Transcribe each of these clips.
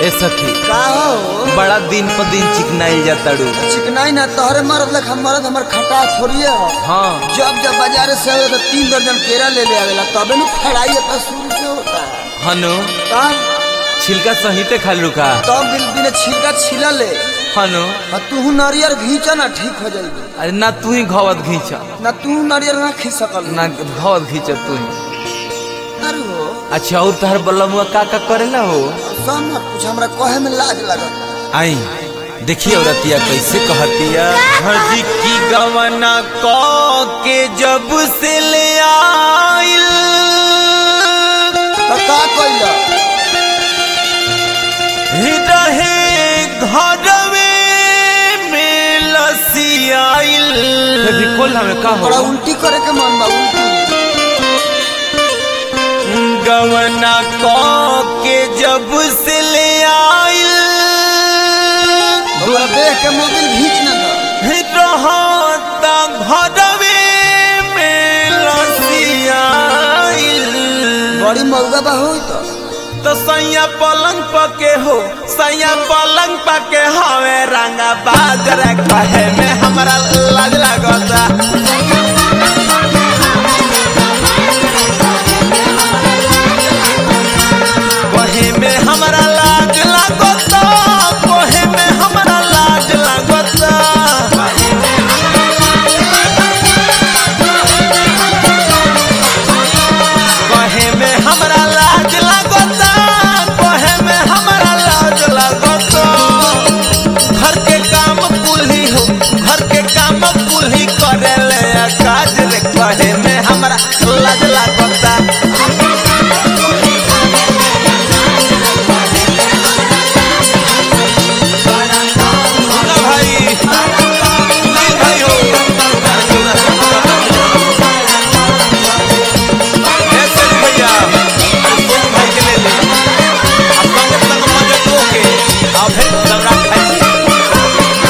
ए सखी का हो बड़ा दिन पर दिन चिकनाइल जाताड़ू चिकनाई ना तोहरे मरद लख मरद हमर खटा थोड़ी हो हाँ जब जब बाजार से आवे तो तीन दर्जन केरा ले ले आवेला तबे नु खड़ाई अपना शुरू से होता है हनु का छिलका सहिते खाली रुका तब बिन बिन छिलका छिला ले हनु और तू नारियल घींचा ना ठीक हो जाएगी अरे ना तू ही घवत घींच ना तू नारियल ना खी सकल ना घवत घींच तू ही अरे हो अच्छा और तहर बलमुआ का का करेला हो सब ना कुछ हमरा कहे में लाज लगत आई देखिए औरतिया कैसे कहतिया हजी की गवना क के जब से ले आइल तो का कइला रहे घरवे में लसियाइल भी खोल हमें का बड़ा उल्टी करे के मन बा उल्टी गवना क के जब से ले आइल हमरा देख के मोबिल घींच ना दो रहता घरवे में लसियाइल बड़ी मौगा बा होई तो तो सैया पलंग पके हो सैया पलंग पके हवे रंगा बाजर कहे में हमरा लाज लगता कहे में हमरा लाज लगता कहे में हमरा लाज लगता कहे में हमरा लाज लगता कहे में हमरा लाज लगता घर के काम कुल्ही हो घर के काम कुल्ही करे ले काज रे कहे में हमरा लाज लगता सुना भाई नहीं भाई हो ऐसे नहीं भैया अरे तुम भाई के ले ले अब संग संग मजे तो के अब है दबरा खाई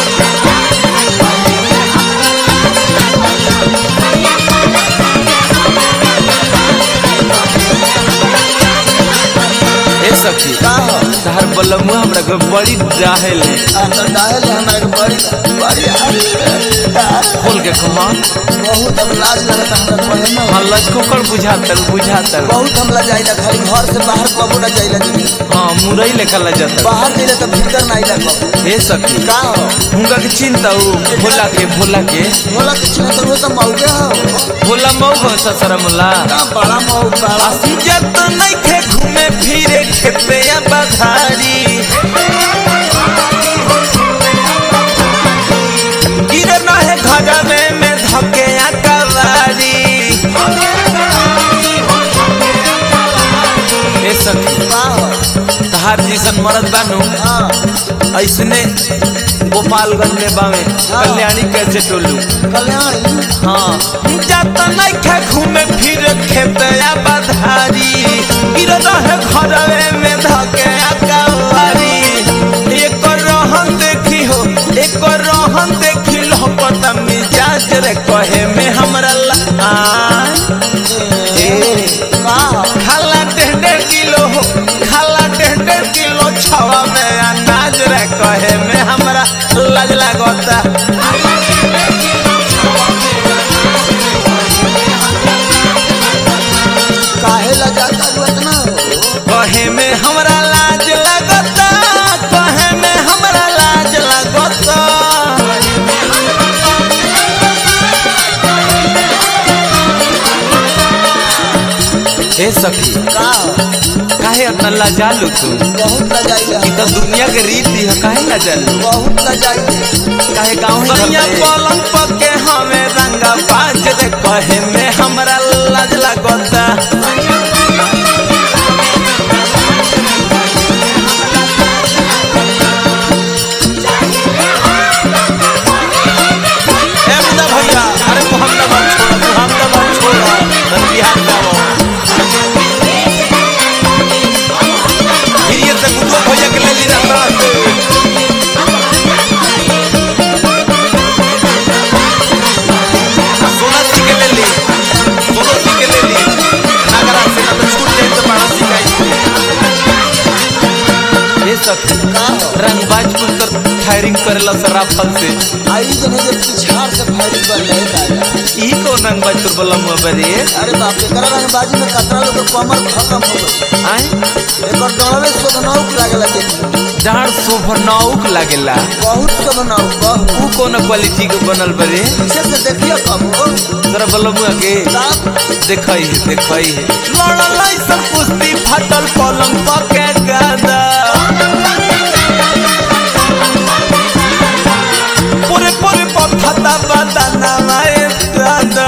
ए सखी का हो तहर बलमुआ हमरा के बड़ी डाहेल आ तो डायल हमरा के बड़ी बड़ी आ- खोल के कमान बहुत अब लाज लगता हमरा कहे में हाँ लचकोकर बुझातल बुझातल बहुत हम लजाइला खाली घर से बाहर कबो न जाइला दीदी हाँ मुरई लेखा लजातल बाहर जाइला तो भीतर ना आइला कबो ए सखी का हो हुनका के चिंता हो भोला के भोला के बोला कुछ ना तो वो तो मौके हो भोला मऊ हो ससरा मुला का बड़ा मऊ बड़ा इज्जत नहीं खे घूमे फिरे खेते या बधारी गिरे न है घर में में धके या कवारी ए सखी का हो तहार जैसन मरद बानू हाँ ऐसने गोपालगंज में बावे कल्याणी कैसे टोलू कल्याण हाँ जात नहीं खे घूमे फिर खेत या बधारी गिर रहे घरवे में धके अकवारी एक रहन देखी हो एक रहन देखी लो पता मिजाज रे कहे में हमरा ला ए का हो खाला डेढ़ डेढ़ किलो हो खाला डेढ़ डेढ़ किलो छवा में अनाज रे कहे में हमरा लाज लागता काहे लजाता तू इतना हो कहे में हमरा लाज लगता कहे में हमरा लाज लगता ए सखी का हो काहे इतना लाजालू तू बहुत लजाइला ई तो दुनिया के रीति है काहे लाजालू बहुत लजाइला काहे गाँव ही सैया पलंग पके हमें रंगा बाज रे कहे में हमरा लाज लगता ए मुदा भैया अरे मोहम्मदाबाद छोड़ो मोहम्मदाबाद छोड़ो धन बिहार जाओ फिर ये से गुडो भैया के ले ली ना सोना जी के ले ली सोना जी के ले ली सखी का हो रंगबाज कुल तर फायरिंग करेला सराफल से आई जने जे पिछाड़ से फायरिंग कर ले दादा ई कौन रंगबाज तुर बलम बरे अरे बाप रे करा रंगबाजी में कतरा लोग के कमर खत्म हो गई आय एकर डरवे शोभनाउक लागेला देखी जहाँ शोभनाउक लागेला बहुत शोभनाउक बहुत ऊ कौन क्वालिटी के बनल बरे पीछे से देखियो कब हो तोरा बलम के साफ देखई है देखई है लड़ल ऐसन कुश्ती फटल पलंग पके गादा पूरे पूरे पथता बदना माए दादा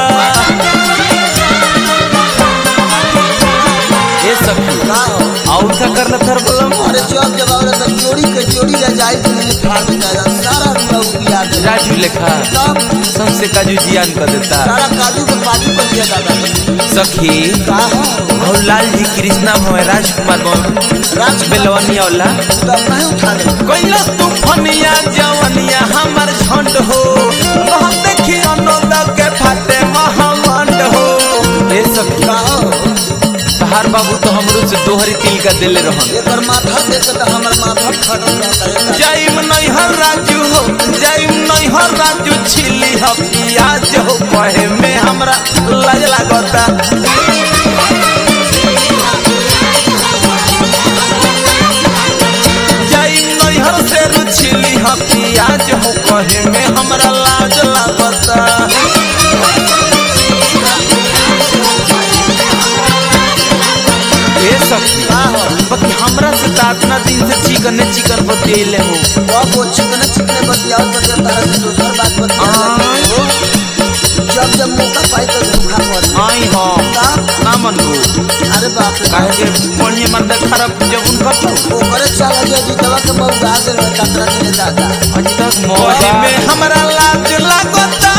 ये सब का हो और का करला थर बलम अरे जब जब आवरे तो जोड़ी के जोड़ी ले जाई तो नहीं फाड़ देता है सारा लोग याद है राजू लेखा तब सबसे काजू जियान कर देता सारा काजू के पाजू कर दिया दादा सखी का हो और लाल जी कृष्णा भवे राजकुमार भवे राज बेलवनी औला तब नहीं उठा दे कैलस तूफनिया जवनिया हमर झंड हो हम देखी अनोद के फाटे महामंड हो ए सखी का हो तहार बाबू तो हमरो से दोहरी तिल का दिले रहन एकर माथा देख के तो हमर माथा फटल रहता है जाइम नैहर राजू हो जाइम नैहर राजू छिली हो पियाज हो कहे में हमरा लाज लागता जाइम नैहर से रुछिली हो पियाज हो कहे में हमरा लाज लागता ए सखी का हो बाकी हमरा से तो इतना दिन से चिकन ने चिकन बतियले हो अब वो चिकने चिकने बतियाओ तो जब तारा से दूसर बात बतियाओ जब जब मौका पाई तो धोखा पड़ आई हो का ना मनबू अरे बाप रे काहे के बढ़िया मर्द खराब जब उनका तो ओकरे चला जे जीतवा के बहु गा दे कतरा दिन दादा अज तक मोहे में हमरा लाज लागता